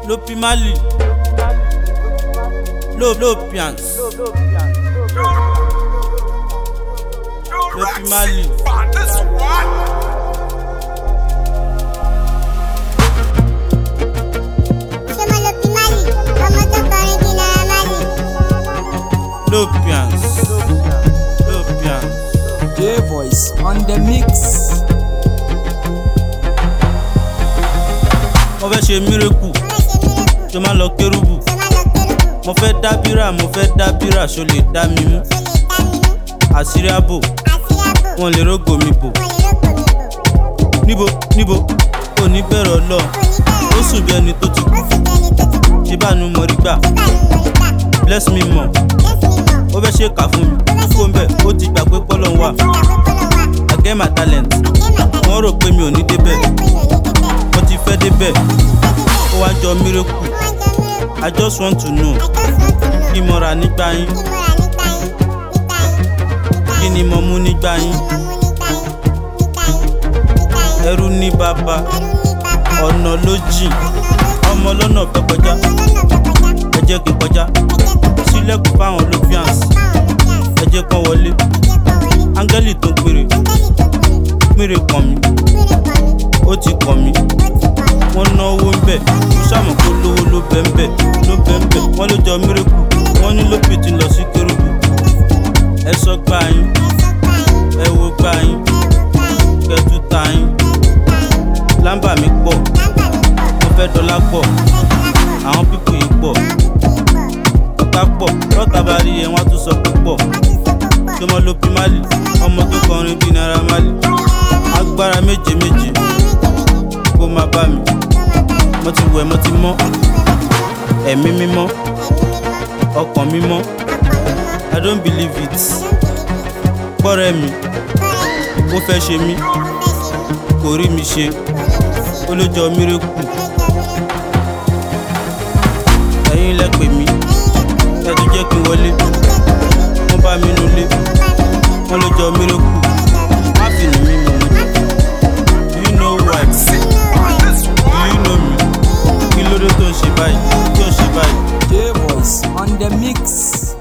Lopimali. Lop Lopians. Lopimali. Ṣé mo lo Pimali? Ọmọ tó kọrin bí Naira Marley. Lopians. Lopians. J-Voice on the mix. Mo fẹ́ ṣe mírèkù, Mo fẹ́ ṣe mírèkù. tó máa lọ kérúbù. Ṣé máa lọ kérúbù? Mo fẹ́ dá bírà, mo fẹ́ dá bírà, ṣo lè dá mi mú. Ṣé lè dá mi mú? Àṣírí àbò, Àṣírí àbò. wọn lè rógò mi bò. Mo lè rógbò mi bò. Níbo níbo, ò ní bẹ̀rẹ̀ ọlọ́. Oníbẹ̀rẹ̀ Ó sùn bí ẹni tó ti kú. ó sì bẹni tó ti kú. Ṣé bá nu mọ̀ rí gbà? Ṣé bá mi mọ̀ nígbà? Bless me more. Yes, mi mọ̀. Ó fẹ́ ṣe kà fún mi. Kó ń bẹ̀, ó ti gbà pé pọ́lọ́ ń wà. Ó ti gbà pé kọ́lọ̀ wà. I get my talent. Àgé màtà Wọ́n rò pé mi ò ní débẹ̀. Ó rò pé mi ò ní débẹ̀. Mo ti fẹ́ débẹ̀. Ó ti fẹ́ débẹ̀. Ó wá jọ mírèkù. Ó wá jọ mírèkù. I just want to know. I just want to know. Kí mo rà nígbà yín? Kí mo rà nígbà yín? Nígbà yín? Nígbà Kí yín? ni mo mú nígbà Kí yín? ni mo mú nígbà yín? Nígbà yín? Nígbà yín? Ẹrú ní bàbá. Ẹrú ní bàbá. Ọ̀nà ló jìn. Ọ̀nà ló Ọmọ lọ́nà fẹ́ kọjá. Ọmọ lọ́nà fẹ́ kọjá. Ẹ jẹ́ kí n kọjá. Ẹ jẹ́ kí n kọjá. Sílẹ̀kùn fáwọn Lopians. Báwọn ló bí àṣà. Ẹ jẹ́ kán wọlé. Ẹ jẹ́ kán wọlé. Áńgẹ́lì tó péré. Áńgẹ́lì tó péré. Péré kàn mí. Péré kàn mí. Ó ti kàn mí. Ó ti kàn mí. Wọ́n náwó ń bẹ̀. Mo ṣàmọ̀ kó lówó ló bẹ̀ ń bẹ̀. Ló bẹ̀ ń bẹ̀. Wọ́n ló jọ mírèkù. Wọ́n ní Lópì ti lọ sí kérúbù. Ẹ sọ gbà yín. Ẹ sọ gbà yín. Ẹ wo gbà yín. Ẹ wo gbà yín. Kẹtù ta yín. Ẹ tún gbà yín. Lámbà mi pọ̀. Lámbà mi pọ̀. Mo fẹ́ dọ́là pọ̀. Mo fẹ́ dọ́là pọ̀. Àwọn pípò yìí pọ̀. Àwọn pípì pọ̀. Ọ̀tá pọ̀. Lọ́tà bá rí ẹ wọ́n á tún sọ pé pọ̀. Wọ́n tún sọ pé pọ̀. Ṣé mo Lopimali? Ọmọ tó kọrin bíi Naira Marley. Agbára méje méje kó máa bá mi. Mo ti wẹ̀ mo ti mọ́. Ẹ̀mí mímọ́. Ọkàn mímọ́. I don't believe it. Gbọ́rẹ́ mi. Ó fẹ́ ṣe mí. Kò rí mi ṣe. Ó ló jọ mírèkù. Ẹ̀yin lẹ pè mí. Ẹ tún jẹ́ kí n wọlé. Wọ́n bá mi nulẹ̀. Wọ́n ló jọ mírèkù. Má fi nù mí mọ̀ mọ́. Do you know who I am? Do you know me? Kí ló dé tó ń ṣe báyìí? Tó ń ṣe báyìí? J-Voice on the mix.